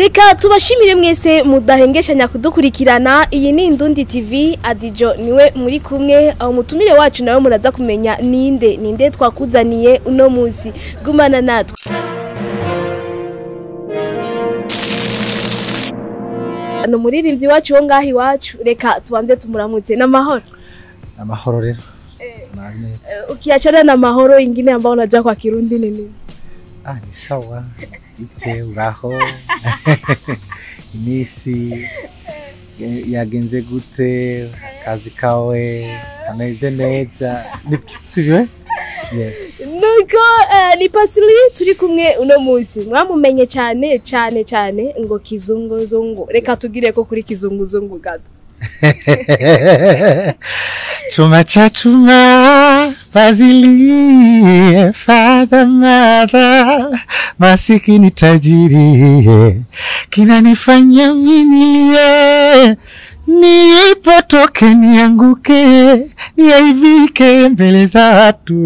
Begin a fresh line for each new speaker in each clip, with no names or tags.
reka tubashimire mwese mudahengeshanya kudukurikirana iyi ni indundi tv adijo niwe muri kumwe aho mutumire wacu nawe muraza kumenya ninde ninde twakuzaniye uno munsi gumana natwe ni umuririmbyi wacu wo ngaho iwacu reka tubanze tumuramutse n'amahoro
amahoro rero Magneti.
ukiachana na mahoro ingine ambao unajua kwa kirundi ni nini
Ah, ni sawa ite uraho iminsi ya- yagenze gute akazi kawe kameze neza nibyo sibyo yes
nuko eh, ni pasili turi kumwe uno munsi mwamumenye cyane cyane cyane ngo kizunguzungu reka tugire ko kuri kizunguzungu gato
chuma cha chuma fazilie fadha madha masikini tajiri kinanifanya minilie nipotoke nianguke niaivike mbele za watu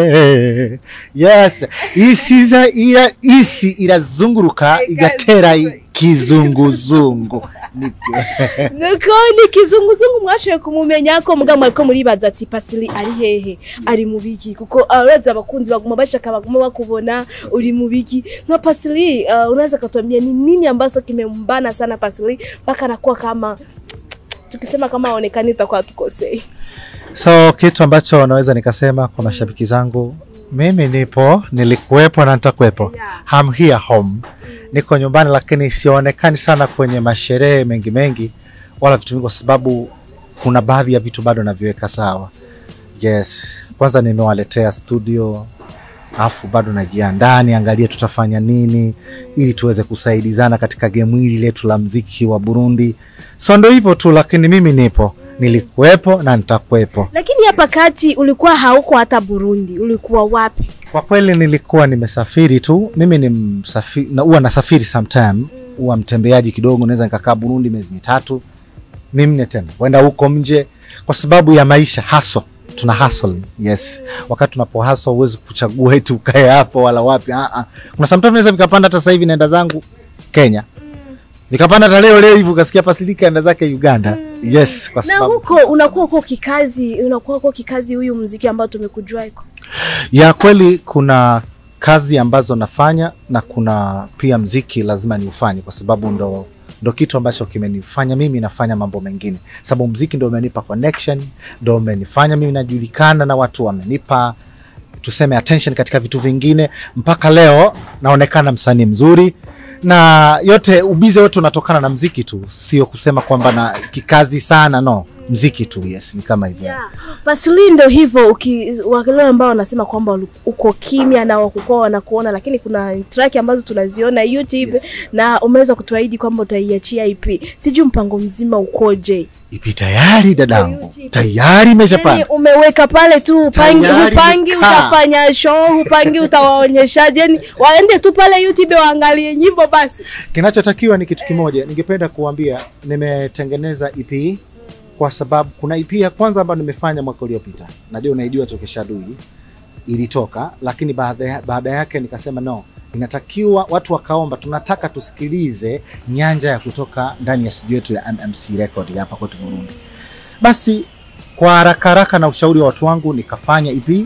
we. yes isi za ira isi irazunguruka igatera kizunguzungu Nibyo.
nuko ni kizunguzungu mwashoboye kumumenya ko mugabo ariko muribaza ati pasili ari hehe ari mu biki kuko abaza abakunzi baguma bashaka baguma bakubona uri mu biki nka pasili uh, unaweza katuambia ni nini ambacho kimembana sana pasili mpaka anakuwa kama tukisema kama aonekani tutakuwa tukosei
So kitu ambacho naweza nikasema kwa mashabiki zangu, mimi nipo, nilikuwepo na nitakuwepo. I'm here home, niko nyumbani, lakini sionekani sana kwenye masherehe mengi mengi wala vitu vingi, kwa sababu kuna baadhi ya vitu bado naviweka sawa. Yes, kwanza nimewaletea studio afu bado najiandaa niangalie tutafanya nini ili tuweze kusaidizana katika gemu hili letu la mziki wa Burundi. So ndo hivyo tu, lakini mimi nipo, nilikuwepo na nitakuwepo.
lakini hapa kati ulikuwa hauko hata Burundi ulikuwa wapi
Kwa kweli nilikuwa nimesafiri tu, mimi ni msafiri, na huwa nasafiri sometime, huwa mtembeaji kidogo, naweza nikakaa Burundi miezi mitatu mimne tena wenda huko nje kwa sababu ya maisha haso tuna hustle yes wakati tunapo hustle huwezi kuchagua eti ukae hapo wala wapi ah ah kuna sometimes naweza vikapanda hata sasa hivi naenda zangu Kenya vikapanda hata leo leo hivi ukasikia pasilika enda zake Uganda yes kwa
na
sababu
huko unakuwa uko kikazi unakuwa uko kikazi huyu mziki ambao tumekujua iko
ya kweli kuna kazi ambazo nafanya na kuna pia mziki lazima niufanye kwa sababu ndo ndo kitu ambacho kimenifanya mimi nafanya mambo mengine sababu mziki ndo umenipa connection ndo umenifanya mimi najulikana na watu wamenipa tuseme attention katika vitu vingine mpaka leo naonekana msanii mzuri na yote ubize wote unatokana na mziki tu sio kusema kwamba na kikazi sana no mziki tu yes ni kama hivyo
yeah. Pasili ndo hivyo uki- wale ambao wanasema kwamba ulu- uko kimya na wakukuwa wanakuona lakini kuna track ambazo tunaziona YouTube
Yes.
na umeweza kutuahidi kwamba utaiachia EP sijui mpango mzima ukoje
ipi tayari dadangu
YouTube.
tayari
yani
imeshapanda
umeweka pale tu upangi,
Tayari
upangi
nikaa.
utafanya show upangi utawaonyeshaje yani waende tu pale YouTube waangalie nyimbo basi
kinachotakiwa ni kitu kimoja ningependa kuambia nimetengeneza ep kwa sababu kuna ep ya kwanza ambayo nimefanya mwaka uliopita najua unaijua tokeshadui ilitoka lakini baada ya- baada yake nikasema no inatakiwa watu wakaomba tunataka tusikilize nyanja ya kutoka ndani ya studio yetu ya mmc record ya hapa kwetu burundi basi kwa haraka haraka na ushauri wa watu wangu nikafanya ep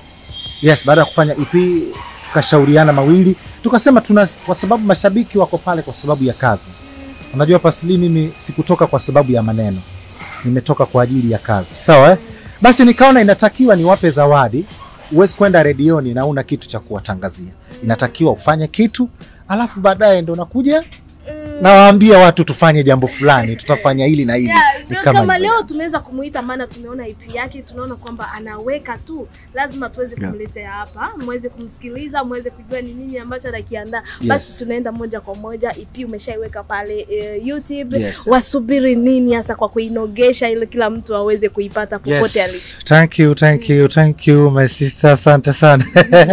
yes baada ya kufanya ep tukashauriana mawili tukasema tuna kwa sababu mashabiki wako pale kwa sababu ya kazi unajua pasili mimi sikutoka kwa sababu ya maneno nimetoka kwa ajili ya kazi sawa eh? basi nikaona inatakiwa niwape zawadi huwezi kwenda redioni na una kitu cha kuwatangazia inatakiwa ufanye kitu alafu baadaye ndo nakuja nawaambia watu tufanye jambo fulani tutafanya hili na hili
Yeah,
Ni
kama,
kama hivyo.
leo tumeweza kumuita maana tumeona EP yake tunaona kwamba anaweka tu lazima tuweze
Yeah.
kumletea hapa mweze kumsikiliza mweze kujua ni nini ambacho anakiandaa
Yes.
basi tunaenda moja kwa moja EP umeshaiweka pale eh, YouTube
Yes.
wasubiri nini hasa kwa kuinogesha ili kila mtu aweze kuipata popote alipo
Yes. Thank you, thank you, thank you my sister, asante sana.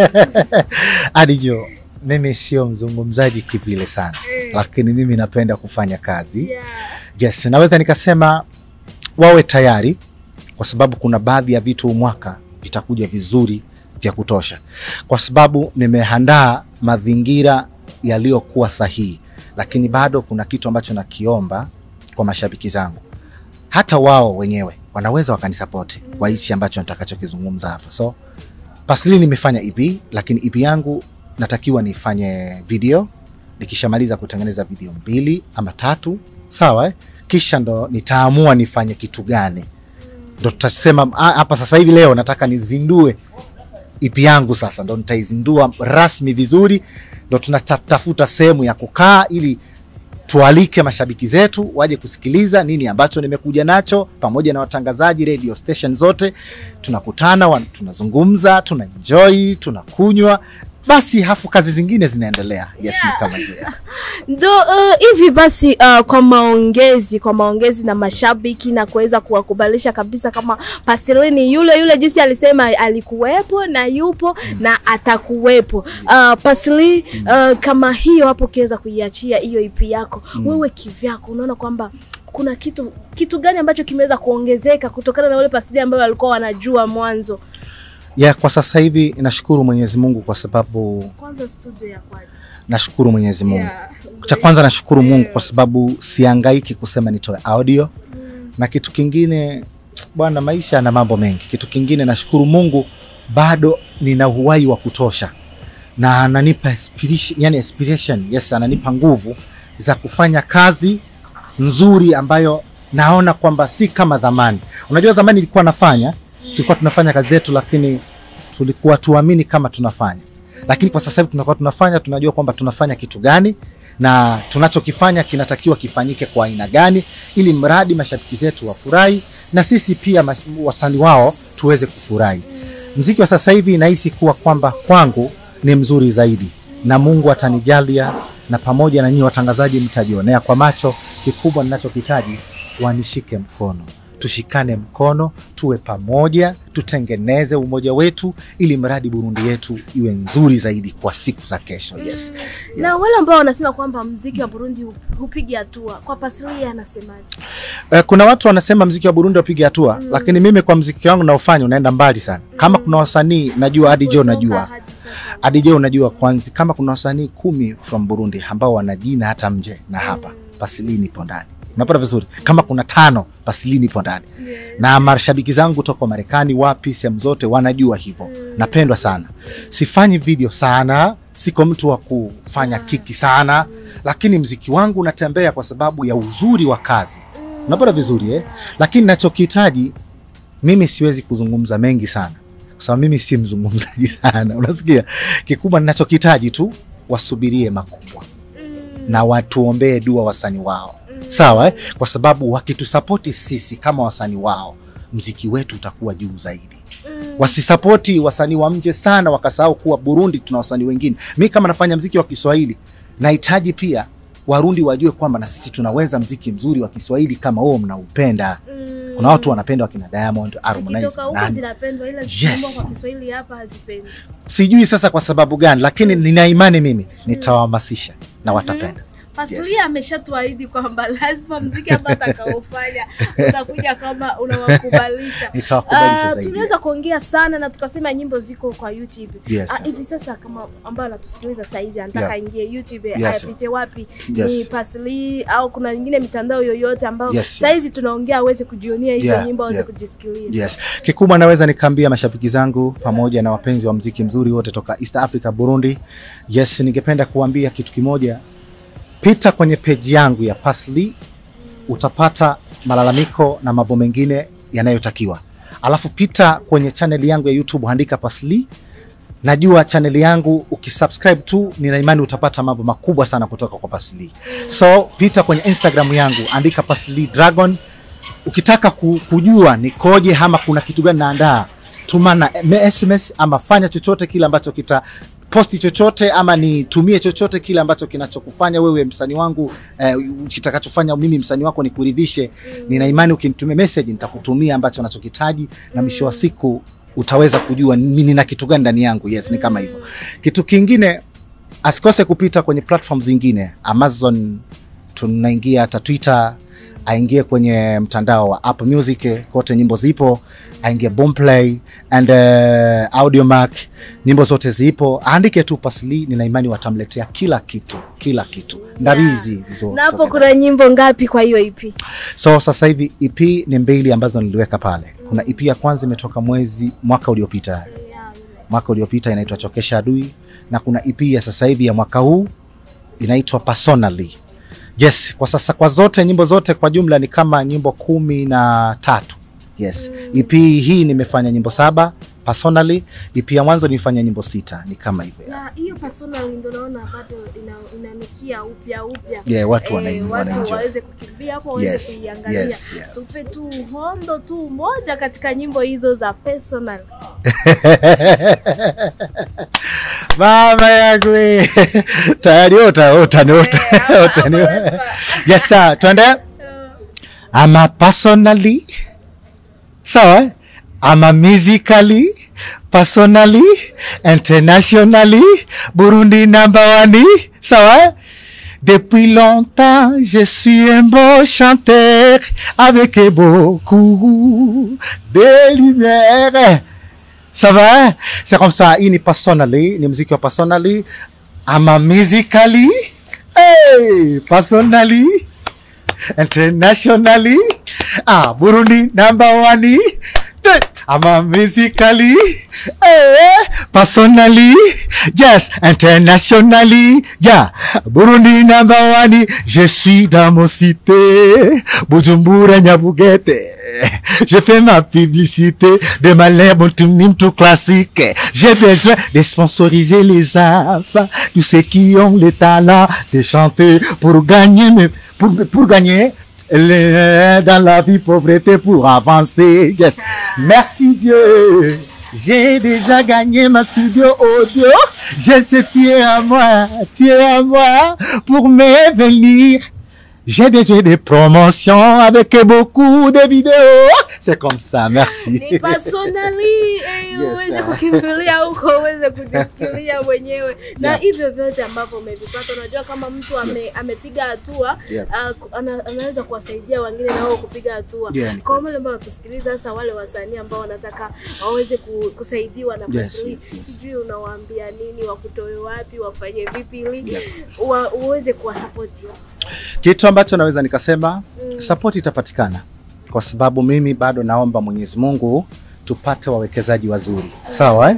Adijo, mimi sio mzungumzaji kivile sana, lakini mimi napenda kufanya kazi.
yeah.
Yes, naweza nikasema wawe tayari kwa sababu kuna baadhi ya vitu huu mwaka vitakuja vizuri vya kutosha, kwa sababu nimeandaa mazingira yaliyokuwa sahihi lakini bado kuna kitu ambacho nakiomba kwa mashabiki zangu, hata wao wenyewe wanaweza wakanisapoti kwa hichi ambacho nitakachokizungumza hapa. So Pasli nimefanya EP, lakini EP yangu natakiwa nifanye video. Nikishamaliza kutengeneza video mbili ama tatu, sawa eh? Kisha ndo nitaamua nifanye kitu gani, ndo tutasema "Ah, hapa sasa hivi leo nataka nizindue EP yangu. Sasa ndo nitaizindua rasmi vizuri, ndo tunatafuta sehemu ya kukaa ili tualike mashabiki zetu waje kusikiliza nini ambacho nimekuja nacho, pamoja na watangazaji radio station zote. Tunakutana, wan- tunazungumza, tuna enjoy, tunakunywa, basi hafu kazi zingine zinaendelea. Yes, ni kama hivyo.
ndo uh, hivi basi uh, kwa maongezi kwa maongezi na mashabiki na kuweza kuwakubalisha kabisa kama Pasili ni yule yule jinsi alisema alikuwepo na yupo na atakuwepo. Uh, Pasili uh, kama hiyo hapo ukiweza kuiachia hiyo EP yako wewe kivyako unaona kwamba kuna kitu kitu gani ambacho kimeweza kuongezeka kutokana na ule Pasili ambayo walikuwa wanajua mwanzo?
Yeah, kwa sasa hivi nashukuru Mwenyezi Mungu kwa sababu
Kwanza studio ya kwaje?
nashukuru Mwenyezi Mungu.
Yeah.
Cha kwanza nashukuru Mungu kwa sababu siangaiki kusema nitoe audio, na kitu kingine bwana, maisha yana mambo mengi. Kitu kingine nashukuru Mungu bado nina uhai wa kutosha na ananipa inspiration, yani inspiration, yes, ananipa nguvu za kufanya kazi nzuri ambayo naona kwamba si kama dhamani. Unajua zamani ilikuwa nafanya, tulikuwa tunafanya kazi zetu, lakini tulikuwa tuamini kama tunafanya, lakini kwa sasa hivi tunakuwa tunafanya, tunajua kwamba tunafanya kitu gani na tunachokifanya kinatakiwa kifanyike kwa aina gani, ili mradi mashabiki zetu wafurahi na sisi pia mas- wasanii wao tuweze kufurahi. Mziki wa sasa hivi nahisi kuwa kwamba kwangu ni mzuri zaidi, na Mungu atanijalia, na pamoja na nyinyi watangazaji mtajionea kwa macho. Kikubwa ninachokitaji wanishike mkono, tushikane mkono, tuwe pamoja, tutengeneze umoja wetu, ili mradi Burundi yetu iwe nzuri zaidi kwa siku za kesho. Yes.
Na wale ambao wanasema kwamba mziki wa Burundi hu- hupigi hatua, kwa Pasili anasemaje?
Eh, kuna watu wanasema mziki wa Burundi wapige hatua lakini mimi kwa mziki wangu naofanya unaenda mbali sana. Kama kuna wasanii najua hadi Jo najua
Hadi sasa.
hadi Jo unajua kwanza, kama kuna wasanii kumi from Burundi ambao wana jina hata mje na hapa Pasilini ipo ndani, unapata vizuri. Kama kuna tano Pasilini ipo ndani
Yes.
na mashabiki zangu toka Marekani, wapi, sehemu zote wanajua hivyo. Napendwa sana, sifanyi video sana, siko mtu wa kufanya kiki sana, lakini mziki wangu unatembea kwa sababu ya uzuri wa kazi. Unapata vizuri eh? Lakini nachokihitaji mimi siwezi kuzungumza mengi sana, kwa sababu mimi si mzungumzaji sana, unasikia. Kikubwa ninachokihitaji tu wasubirie makubwa na watuombee dua wasanii wao, sawa eh? Kwa sababu wakitusapoti sisi kama wasanii wao, mziki wetu utakuwa juu zaidi. Wasisapoti wasanii wa nje sana, wakasahau kuwa Burundi tuna wasanii wengine. Mi kama nafanya mziki wa Kiswahili, nahitaji pia Warundi wajue kwamba na sisi tunaweza mziki mzuri wa Kiswahili kama huo mnaupenda. Kuna watu wanapenda wakina Diamond, Harmonize,
Zikitoka huko
nani
zinapendwa ila
Yes.
zikiimbwa kwa Kiswahili hapa hazipendwi.
sijui sasa kwa sababu gani, lakini nina imani mimi nitawahamasisha na watapenda.
Pasilia
Yes.
ameshatuahidi kwamba lazima mziki ambao atakaofanya utakuja kama unawakubalisha.
Nitawakubalisha
Ah,
zaidi.
tuliweza kuongea sana na tukasema nyimbo ziko kwa YouTube.
Yes.
Ah, hivi sasa kama ambayo anatusikiliza saizi anataka
Yeah.
ingie YouTube
Yes.
apite wapi?
Yes.
Ni Pasli au kuna nyingine mitandao yoyote ambayo
Yes.
saizi tunaongea aweze kujionea hizo
Yeah,
nyimbo aweze
yeah.
kujisikiliza.
Yes. Kikubwa naweza nikaambia mashabiki zangu pamoja na wapenzi wa mziki mzuri wote toka East Africa, Burundi. Yes, ningependa kuambia kitu kimoja. Pita kwenye peji yangu ya Pasli utapata malalamiko na mambo mengine yanayotakiwa. Alafu pita kwenye channel yangu ya YouTube andika Pasli. Najua channel yangu ukisubscribe tu, nina imani utapata mambo makubwa sana kutoka kwa Pasli. So pita kwenye Instagram yangu andika Pasli Dragon ukitaka ku- kujua nikoje ama kuna kitu gani naandaa, tuma na SMS ama fanya chochote kile ambacho kita posti chochote ama nitumie chochote kile ambacho kinachokufanya wewe msanii wangu eh, kitakachofanya mimi msanii wako nikuridhishe. Nina imani ukinitumia message nitakutumia ambacho nachokitaji, na mwisho wa siku utaweza kujua mimi nina kitu gani ndani yangu. Yes, ni kama hivyo. Kitu kingine asikose kupita kwenye platform zingine Amazon, tunaingia hata Twitter aingie kwenye mtandao wa Apple Music, kote nyimbo zipo, aingie Boomplay and uh, Audiomack, nyimbo zote zipo, aandike tu Pasli, nina imani watamletea kila kitu, kila kitu ndabizi zo-
na hapo
zote.
kuna nyimbo ngapi kwa hiyo EP?
So sasa hivi EP ni mbili ambazo niliweka pale. Kuna EP ya kwanza imetoka mwezi mwaka uliopita, mwaka uliopita inaitwa Chokesha Adui, na kuna EP ya sasa hivi ya mwaka huu inaitwa Personally. Yes, kwa sasa kwa zote nyimbo zote kwa jumla ni kama nyimbo kumi na tatu. Yes, EP hii nimefanya nyimbo saba personally. EP ya mwanzo nilifanya nyimbo sita, ni kama hivyo.
Na hiyo personal ndio naona bado ina, inanukia upya upya.
Yeah, watu
Eh,
wana
watu
wanaenjoy.
waweze kukimbia hapo waweze
Yes,
kuiangalia.
yes, yeah.
Tupe tu hondo tu moja katika nyimbo hizo za personal.
Mama yangu we. tayari ota ota ni ota ota ni yes sir twende ama personally sawa ama musically personally internationally Burundi number one sawa Depuis longtemps, je suis un beau chanteur avec beaucoup de lumière. Ça va? C'est comme ça. Hii ni personally, ni muziki wa personally. Ama musically, hey, personally, internationally. Ah, Burundi number one. Te- Ama musically, hey, personally, yes, internationally, yeah. Burundi number one. Je suis dans mon cité, Bujumbura Nyabugete. Je fais ma publicité de ma lèvre tout classique. J'ai besoin de sponsoriser les enfants, tous ceux qui ont le talent de chanter pour gagner, mais pour, pour gagner le- dans la vie pauvreté pour avancer. Yes. Merci Dieu. J'ai déjà gagné ma studio audio. Je sais tiens à moi, tiens à moi pour me venir. J'ai besoin de promotions avec beaucoup de vidéos. C'est comme ça, merci.
Ni personally eh,
Yes,
uweze
sir.
kukimbilia huko uweze kujisikilia mwenyewe na
Yeah.
hivyo vyote ambavyo umevipata. Unajua kama mtu ame, amepiga hatua
Yeah.
ah, ku- ana, anaweza kuwasaidia wengine nao kupiga hatua.
Yeah, ni
Kwa wale ambao wanatusikiliza, hasa wale wasanii ambao wanataka waweze ku, kusaidiwa na
Yes,
Pasli,
yes, yes.
sijui unawaambia nini, wakutoe wapi, wafanye vipi ili
Yeah.
wa, uweze kuwasapoti.
Kitu ambacho naweza nikasema support itapatikana kwa sababu mimi bado naomba Mwenyezi Mungu tupate wawekezaji wazuri, sawa eh?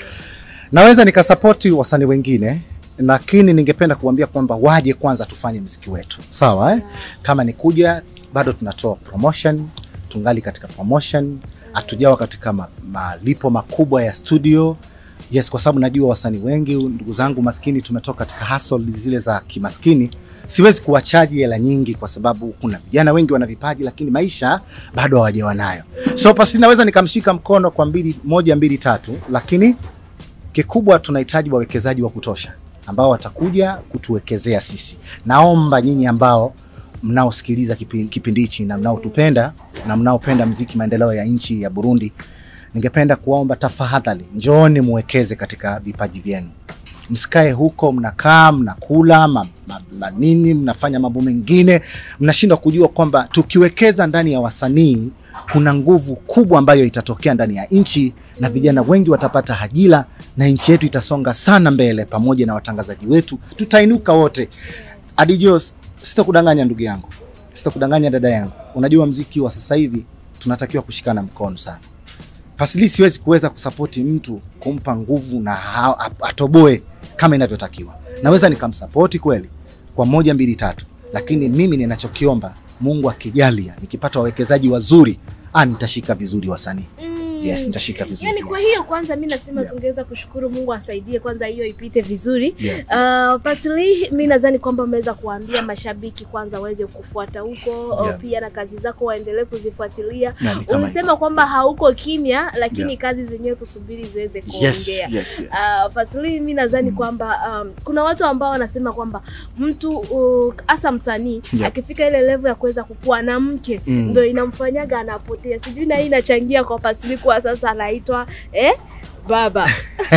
Naweza nikasapoti wasanii wengine, lakini ningependa kuambia kwamba waje kwanza tufanye mziki wetu, sawa eh? Kama ni kuja, bado tunatoa promotion, tungali katika promotion, hatujawa katika ma, malipo makubwa ya studio yes, kwa sababu najua wasanii wengi ndugu zangu maskini tumetoka katika hustle zile za kimaskini. Siwezi kuwachaji hela nyingi kwa sababu kuna vijana wengi wana vipaji lakini maisha bado hawajawa nayo. So pasi naweza nikamshika mkono kwa mbili, moja mbili tatu, lakini kikubwa tunahitaji wawekezaji wa kutosha ambao watakuja kutuwekezea sisi. Naomba nyinyi ambao mnaosikiliza kipi- kipindi hichi na mnaotupenda na mnaopenda mziki maendeleo ya nchi ya Burundi, ningependa kuwaomba tafadhali, njooni muwekeze katika vipaji vyenu. Msikae huko mnakaa mnakula ma, ma, ma nini mnafanya mambo mengine, mnashindwa kujua kwamba tukiwekeza ndani ya wasanii kuna nguvu kubwa ambayo itatokea ndani ya nchi na vijana wengi watapata ajira na nchi yetu itasonga sana mbele, pamoja na watangazaji wetu tutainuka wote. Adijo, sitakudanganya ndugu yangu, sitakudanganya dada yangu, unajua mziki wa sasa hivi tunatakiwa kushikana mkono sana. Pasili siwezi kuweza kusapoti mtu kumpa nguvu na ha- ap- atoboe kama inavyotakiwa. Naweza nikamsapoti kweli kwa moja mbili tatu, lakini mimi ninachokiomba Mungu akijalia, nikipata wawekezaji wazuri, ah, nitashika vizuri wasanii. Yes, nitashika vizuri.
Yani kwa
yes.
hiyo kwanza mi nasema
Yeah.
tungeweza kushukuru Mungu asaidie kwanza hiyo ipite vizuri.
Yeah.
Uh, Pasli, mi nadhani kwamba umeweza kuambia mashabiki kwanza waweze kufuata huko
Yeah.
pia na kazi zako waendelee kuzifuatilia.
Na ni kama
Ulisema
hivyo.
kwamba hauko kimya, lakini
Yeah.
kazi zenyewe tusubiri ziweze
yes,
kuongea.
yes, yes.
Uh, Pasli, mi nadhani
Mm.
kwamba um, kuna watu ambao wanasema kwamba mtu uh, hasa msanii
Yeah.
akifika ile level ya kuweza kukua na mke
Mm.
ndo inamfanyaga anapotea. Sijui na hii inachangia kwa Pasli amekuwa sasa anaitwa eh, baba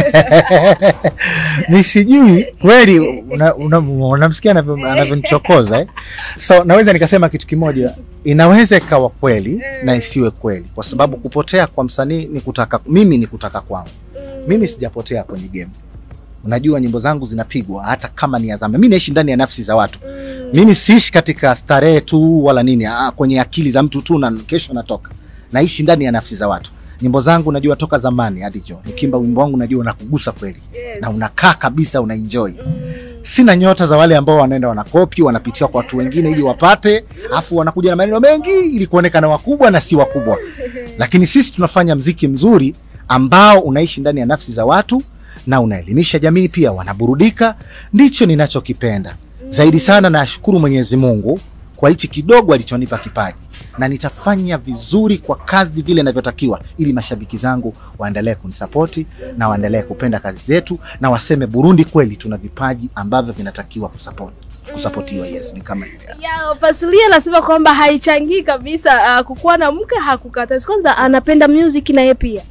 ni sijui kweli unamsikia una, unamsikia anavyo- anavyonichokoza eh? so naweza nikasema kitu kimoja inaweza ikawa kweli na isiwe kweli kwa sababu kupotea kwa msanii ni kutaka mimi ni kutaka kwangu mimi sijapotea kwenye game unajua nyimbo zangu zinapigwa hata kama ni ya zamani mi naishi ndani ya nafsi za watu mimi siishi katika starehe tu wala nini ah, kwenye akili za mtu tu na kesho natoka naishi ndani ya nafsi za watu nyimbo zangu najua toka zamani hadi jo nikimba wimbo wangu najua unakugusa kweli
Yes.
na unakaa kabisa unaenjoy sina nyota za wale ambao wanaenda wanakopi wanapitia kwa watu wengine ili wapate afu wanakuja na maneno mengi ili kuonekana wakubwa na si wakubwa lakini sisi tunafanya mziki mzuri ambao unaishi ndani ya nafsi za watu na unaelimisha jamii pia wanaburudika ndicho ninachokipenda zaidi sana nashukuru mwenyezi mungu kwa hichi kidogo alichonipa kipaji na nitafanya vizuri kwa kazi vile inavyotakiwa ili mashabiki zangu waendelee kunisapoti na waendelee kupenda kazi zetu na waseme burundi kweli tuna vipaji ambavyo vinatakiwa kusapoti kusapotiwa yes ni kama hivyo
ya Pasilia anasema kwamba haichangii kabisa uh, kukuwa na mke hakukatazi. Kwanza anapenda music na yeye pia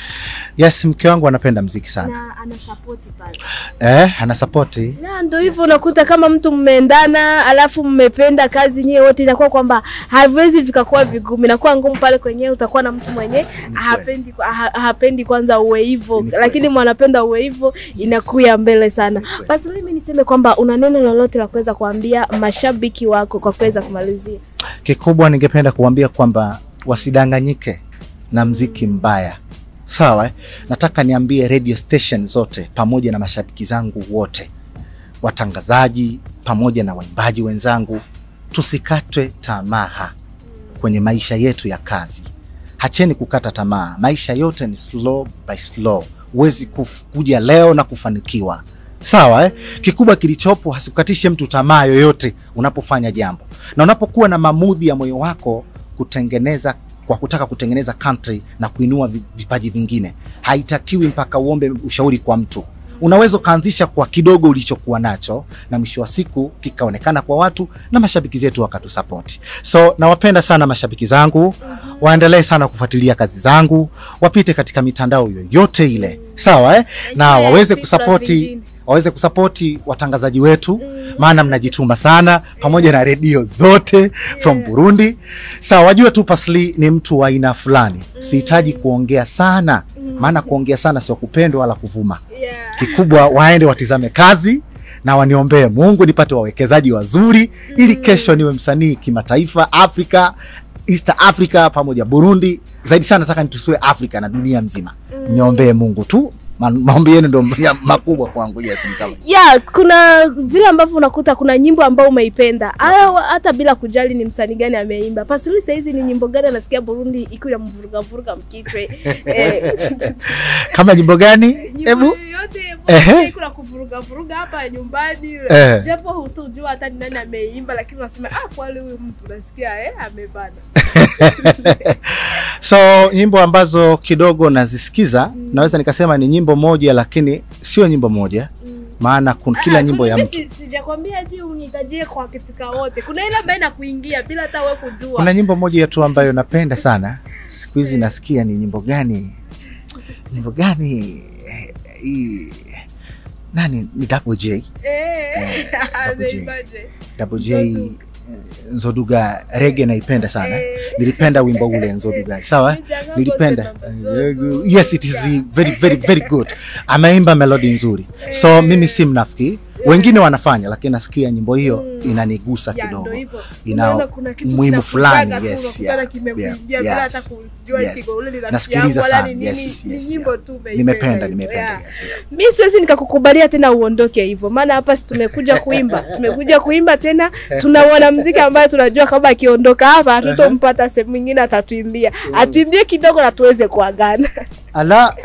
yes mke wangu anapenda mziki sana
na anasapoti pale.
eh, anasapoti
Na ndio hivyo unakuta kama mtu mmeendana, alafu mmependa kazi nyewe wote, inakuwa kwamba haviwezi vikakuwa vigumu, inakuwa ngumu pale kwenyewe. Utakuwa na mtu mwenye hapendi, ha, hapendi kwanza uwe hivyo,
Ni kweli.
lakini mwanapenda uwe hivyo, inakuya mbele sana.
kweli.
Basi mimi niseme kwamba una neno lolote la kuweza kuambia mashabiki wako kwa kuweza kumalizia?
kikubwa ningependa kuambia kwamba wasidanganyike na mziki mbaya sawa eh? nataka niambie radio station zote pamoja na mashabiki zangu wote watangazaji pamoja na waimbaji wenzangu tusikatwe tamaa kwenye maisha yetu ya kazi hacheni kukata tamaa maisha yote ni slow by slow huwezi kuf- kuja leo na kufanikiwa sawa eh? kikubwa kilichopo hasikukatishe mtu tamaa yoyote unapofanya jambo na unapokuwa na mamudhi ya moyo wako kutengeneza kwa kutaka kutengeneza country na kuinua vi- vipaji vingine haitakiwi mpaka uombe ushauri kwa mtu unaweza ukaanzisha kwa kidogo ulichokuwa nacho na mwisho wa siku kikaonekana kwa watu na mashabiki zetu wakatusapoti so nawapenda sana mashabiki zangu waendelee sana kufuatilia kazi zangu wapite katika mitandao yoyote ile sawa eh? na
Wengine
waweze
vitu
kusapoti
vingine.
waweze kusapoti watangazaji wetu maana mnajituma sana pamoja na redio zote from Burundi. Sawa, wajue tu Pasli ni mtu wa aina fulani, sihitaji kuongea sana, maana kuongea sana sio kupendwa wala kuvuma.
Yeah.
Kikubwa waende watizame kazi na waniombee Mungu nipate wawekezaji wazuri, ili kesho niwe msanii kimataifa, Afrika, East Africa pamoja Burundi. Zaidi sana nataka nitusue Afrika na dunia mzima. Niombee Mungu tu, Ma- maombi yenu ndo ya- makubwa kwangu. Yes, ni kama
ya kuna vile ambavyo unakuta kuna nyimbo ambayo umeipenda Aya, hata bila kujali ni msanii gani ameimba pasili sahizi ni nyimbo gani anasikia burundi ikiwa ya mvuruga vuruga mkichwe eh,
kama jimbo gani?
nyimbo
Hebu
yoyote
Ehe.
kuna kuvuruga vuruga hapa nyumbani
Eh.
japo hutujua hata ni nani ameimba lakini unasema ah kweli huyu mtu nasikia eh amebana
so nyimbo ambazo kidogo nazisikiza naweza nikasema ni nyimbo moja lakini sio nyimbo moja maana kun, kila
Ah,
nyimbo ya
kuna-
mtu
si- sijakwambia ati unitajie kwa katika wote kuna ile ambayo inakuingia bila hata wewe kujua
kuna nyimbo moja tu ambayo napenda sana siku hizi nasikia ni nyimbo gani nyimbo gani eh, hii nani ni Double J
Eh,
Double J.
ameibaje?
Double J
Nzodu.
eh, Nzoduga rege naipenda sana
Eh.
nilipenda wimbo ule Nzoduga sawa
Nijanga
nilipenda
kusema Nzodu.
yes it is very very very good ameimba melodi nzuri so mimi si mnafiki wengine wanafanya lakini nasikia nyimbo hiyo inanigusa
Ya,
kidogo
ndo hivyo.
ina
Unaona kuna kitu
umuhimu fulani,
kinakujaga tu,
yes,
unakutana
yeah,
kimekuingia
yeah,
bila
yes,
hata kujua
yes.
kigo ule ni rafiki
Nasikiliza
yangu, wala
sana,
ni nini,
yes,
ni
yes,
nyimbo
yeah.
tu umeipenda
nimependa
hivyo,
nimependa
yeah.
yes, yeah.
mi siwezi nikakukubalia tena uondoke hivyo maana hapa si tumekuja kuimba tumekuja kuimba tena tuna mwanamziki ambaye tunajua kama akiondoka hapa hatutompata sehemu ingine atatuimbia atuimbie kidogo na tuweze kuagana
ala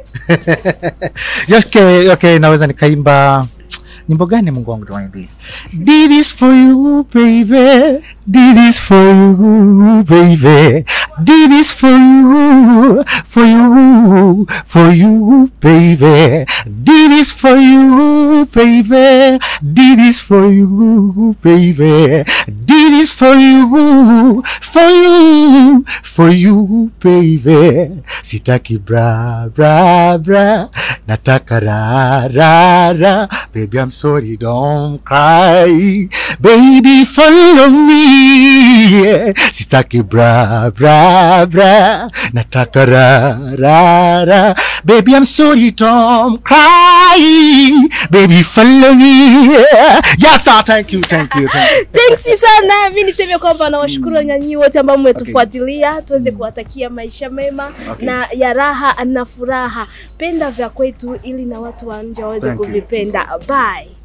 okay, okay, naweza nikaimba nyimbo gani mungu wangu tuwaimbie did this for you baby did this for you baby did this for you for you for you baby did this for you baby did this for you baby did
This is for you, for you, for you baby. Sitaki bra bra bra, nataka ra ra ra. Baby I'm sorry, don't cry. Baby follow me. Sitaki bra bra bra, nataka ra ra ra. Baby I'm sorry, don't cry. Baby follow me. Yes sir, thank you, thank you, thank you.
Thanks sana. Mi niseme kwamba nawashukuru nyanyii wote ambao mmetufuatilia, tuweze kuwatakia maisha mema
Okay.
na ya raha na furaha. Penda vya kwetu ili na watu wa nje waweze
Thank you.
kuvipenda. Bye.